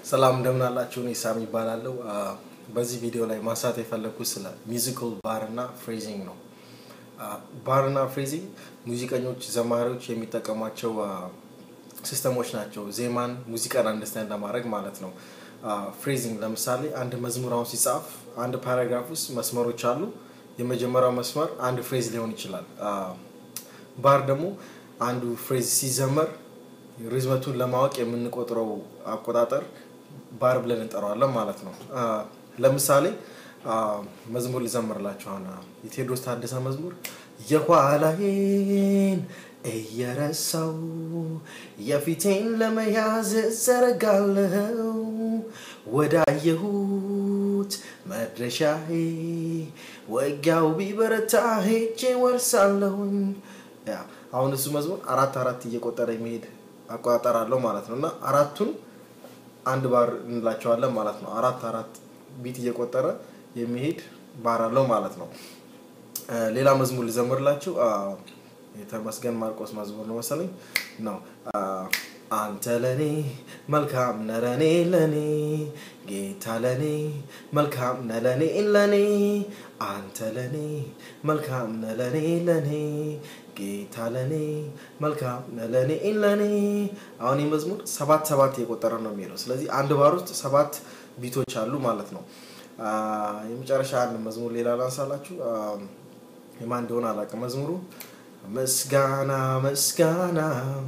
ሰላም እንደምን አላችሁ? እኔ ሳም ይባላለሁ። በዚህ ቪዲዮ ላይ ማንሳት የፈለግኩት ስለ ሚውዚካል ባር እና ፍሬዚንግ ነው። ባር እና ፍሬዚንግ ሙዚቀኞች፣ ዘማሪዎች የሚጠቀሟቸው ሲስተሞች ናቸው። ዜማን፣ ሙዚቃን አንደርስታንድ ለማድረግ ማለት ነው። ፍሬዚንግ ለምሳሌ አንድ መዝሙር አሁን ሲጻፍ አንድ ፓራግራፍ ውስጥ መስመሮች አሉ። የመጀመሪያው መስመር አንድ ፍሬዝ ሊሆን ይችላል። ባር ደግሞ አንዱ ፍሬዝ ሲዘመር ሪዝመቱን ለማወቅ የምንቆጥረው አቆጣጠር ባር ብለን እንጠራዋለን ማለት ነው። ለምሳሌ መዝሙር ልዘምርላችሁ። አሁን የቴዎድሮስ ታደሰ መዝሙር የኋላዬን እየረሳው የፊቴን ለመያዝ ዘረጋለው ወዳየሁት መድረሻዬ ወጊያው ቢበረታ ሄጄ ወርሳለሁኝ። አሁን እሱ መዝሙር አራት አራት እየቆጠረ የሚሄድ አቆጣጠር አለው ማለት ነው እና አራቱን አንድ ባር እንላቸዋለን ማለት ነው። አራት አራት ቢት እየቆጠረ የሚሄድ ባር አለው ማለት ነው። ሌላ መዝሙር ልዘምርላችሁ። የተመስገን ማርቆስ መዝሙር ነው መሰለኝ ነው። አንተ ለኔ መልካም ነህ ለኔ ለኔ ጌታ ለኔ መልካም ነህ ለኔ ለኔ አንተ ለኔ መልካም ነህ ለኔ ለኔ ጌታ ለኔ መልካም ነህ ለኔ ለኔ። አሁን ይህ መዝሙር ሰባት ሰባት የቆጠረ ነው የሚሄደው። ስለዚህ አንድ ባር ውስጥ ሰባት ቢቶች አሉ ማለት ነው። የመጨረሻ አንድ መዝሙር ሌላ ላንሳላችሁ። የማን እንደሆነ አላውቅም መዝሙሩ ምስጋና ምስጋና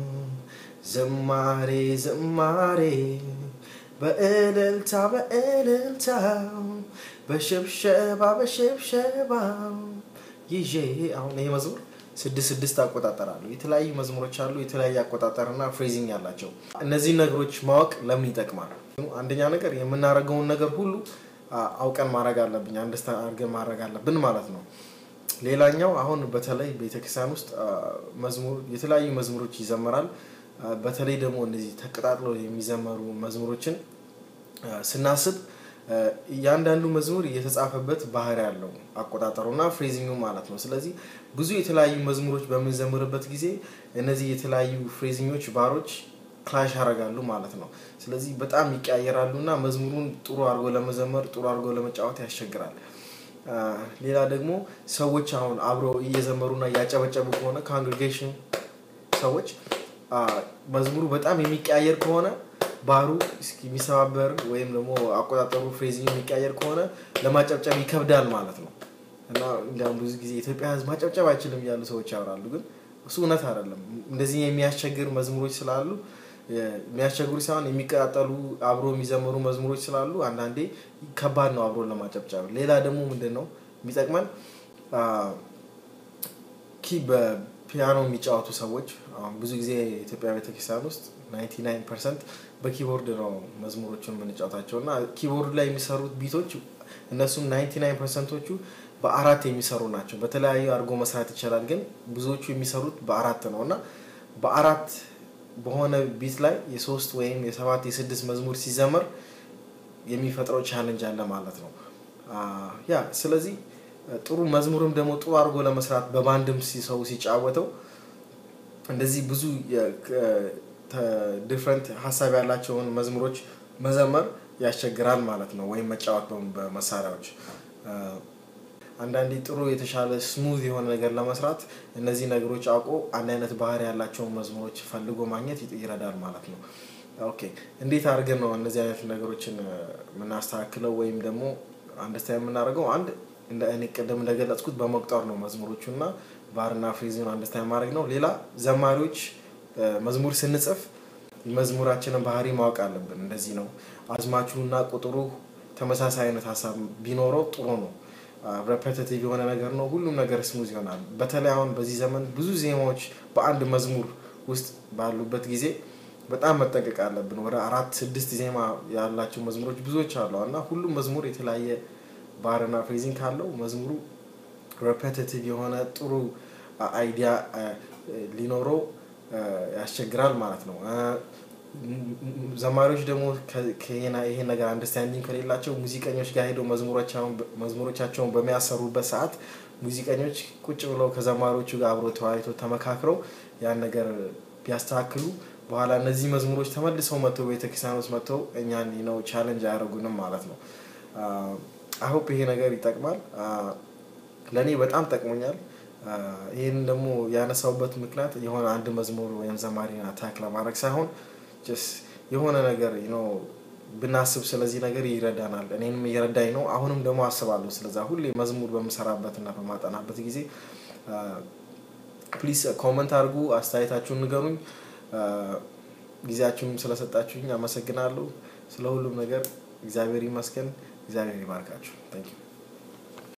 ዝማሬ ዝማሬ በእልልታ በእልልታ በሽብሸባ በሽብሸባ ይዤ አሁን ይሄ መዝሙር ስድስት ስድስት አቆጣጠር አሉ። የተለያዩ መዝሙሮች አሉ፣ የተለያየ አቆጣጠርና ፍሬዚንግ ያላቸው። እነዚህ ነገሮች ማወቅ ለምን ይጠቅማል? አንደኛ ነገር የምናደርገውን ነገር ሁሉ አውቀን ማድረግ አለብኝ፣ አንደርስታንድ አድርገን ማድረግ አለብን ማለት ነው። ሌላኛው አሁን በተለይ ቤተክርስቲያን ውስጥ መዝሙር የተለያዩ መዝሙሮች ይዘመራል። በተለይ ደግሞ እነዚህ ተቀጣጥለው የሚዘመሩ መዝሙሮችን ስናስብ እያንዳንዱ መዝሙር የተጻፈበት ባህሪ ያለው አቆጣጠሩና ፍሬዚንጉ ማለት ነው። ስለዚህ ብዙ የተለያዩ መዝሙሮች በምንዘምርበት ጊዜ እነዚህ የተለያዩ ፍሬዚኞች ባሮች ክላሽ ያደርጋሉ ማለት ነው። ስለዚህ በጣም ይቀያየራሉ እና መዝሙሩን ጥሩ አድርጎ ለመዘመር ጥሩ አድርጎ ለመጫወት ያስቸግራል። ሌላ ደግሞ ሰዎች አሁን አብረው እየዘመሩና እያጨበጨቡ ከሆነ ካንግሪጌሽን ሰዎች መዝሙሩ በጣም የሚቀያየር ከሆነ ባህሩ የሚሰባበር ወይም ደግሞ አቆጣጠሩ ፍሬዚንግ የሚቀያየር ከሆነ ለማጨብጨብ ይከብዳል ማለት ነው እና እንዲያውም ብዙ ጊዜ የኢትዮጵያ ሕዝብ ማጨብጨብ አይችልም እያሉ ሰዎች ያወራሉ። ግን እሱ እውነት አይደለም። እንደዚህ የሚያስቸግር መዝሙሮች ስላሉ የሚያስቸግሩ ሳይሆን የሚቀጣጠሉ አብሮ የሚዘመሩ መዝሙሮች ስላሉ አንዳንዴ ከባድ ነው አብሮ ለማጨብጨብ። ሌላ ደግሞ ምንድን ነው የሚጠቅመን ኪ በፒያኖ የሚጫወቱ ሰዎች አሁን ብዙ ጊዜ የኢትዮጵያ ቤተክርስቲያን ውስጥ 99 ፐርሰንት በኪቦርድ ነው መዝሙሮቹን የምንጫወታቸው እና ኪቦርድ ላይ የሚሰሩት ቢቶች እነሱም 99 ፐርሰንቶቹ በአራት የሚሰሩ ናቸው። በተለያዩ አድርጎ መስራት ይቻላል፣ ግን ብዙዎቹ የሚሰሩት በአራት ነው እና በአራት በሆነ ቢት ላይ የሶስት ወይም የሰባት የስድስት መዝሙር ሲዘመር የሚፈጥረው ቻለንጅ አለ ማለት ነው። ያ ስለዚህ ጥሩ መዝሙርም ደግሞ ጥሩ አድርጎ ለመስራት በባንድም ሰው ሲጫወተው እንደዚህ ብዙ ዲፍረንት ሀሳብ ያላቸውን መዝሙሮች መዘመር ያስቸግራል ማለት ነው። ወይም መጫወት በመሳሪያዎች አንዳንዴ ጥሩ የተሻለ ስሙዝ የሆነ ነገር ለመስራት እነዚህ ነገሮች አውቆ አንድ አይነት ባህሪ ያላቸውን መዝሙሮች ፈልጎ ማግኘት ይረዳል ማለት ነው። ኦኬ እንዴት አድርገን ነው እነዚህ አይነት ነገሮችን የምናስተካክለው ወይም ደግሞ አንደርስታንድ የምናደርገው? አንድ እኔ ቅድም እንደገለጽኩት በመቁጠር ነው መዝሙሮቹ እና ባርና ፍሬዝን አንደርስታንድ ማድረግ ነው። ሌላ ዘማሪዎች መዝሙር ስንጽፍ የመዝሙራችንን ባህሪ ማወቅ አለብን። እንደዚህ ነው አዝማቹና ቁጥሩ ተመሳሳይ አይነት ሀሳብ ቢኖረው ጥሩ ነው። ሬፐቲቲቭ የሆነ ነገር ነው። ሁሉም ነገር ስሙዝ ይሆናል። በተለይ አሁን በዚህ ዘመን ብዙ ዜማዎች በአንድ መዝሙር ውስጥ ባሉበት ጊዜ በጣም መጠንቀቅ አለብን። ወደ አራት ስድስት ዜማ ያላቸው መዝሙሮች ብዙዎች አሉ እና ሁሉም መዝሙር የተለያየ ባርና ፍሬዚንግ ካለው መዝሙሩ ሬፐቲቲቭ የሆነ ጥሩ አይዲያ ሊኖረው ያስቸግራል ማለት ነው። ዘማሪዎች ደግሞ ይሄ ነገር አንደርስታንዲንግ ከሌላቸው ሙዚቀኞች ጋር ሄደው መዝሙሮቻቸውን በሚያሰሩበት ሰዓት ሙዚቀኞች ቁጭ ብለው ከዘማሪዎቹ ጋር አብሮ ተወያይቶ ተመካክረው ያን ነገር ቢያስተካክሉ በኋላ እነዚህ መዝሙሮች ተመልሰው መጥተው ቤተክርስቲያን ውስጥ መጥተው እኛን ነው ቻለንጅ አያደርጉንም ማለት ነው። አሆፕ ይሄ ነገር ይጠቅማል። ለእኔ በጣም ጠቅሞኛል። ይህን ደግሞ ያነሳውበት ምክንያት የሆነ አንድ መዝሙር ወይም ዘማሪን አታክ ለማድረግ ሳይሆን የሆነ ነገር ነው ብናስብ ስለዚህ ነገር ይረዳናል። እኔንም እየረዳኝ ነው። አሁንም ደግሞ አስባለሁ ስለዛ ሁሌ መዝሙር በምሰራበት እና በማጠናበት ጊዜ ፕሊስ ኮመንት አድርጉ፣ አስተያየታችሁን ንገሩኝ። ጊዜያችሁንም ስለሰጣችሁኝ አመሰግናለሁ። ስለ ሁሉም ነገር እግዚአብሔር ይመስገን። እግዚአብሔር ይባርካችሁ። ታንኪዩ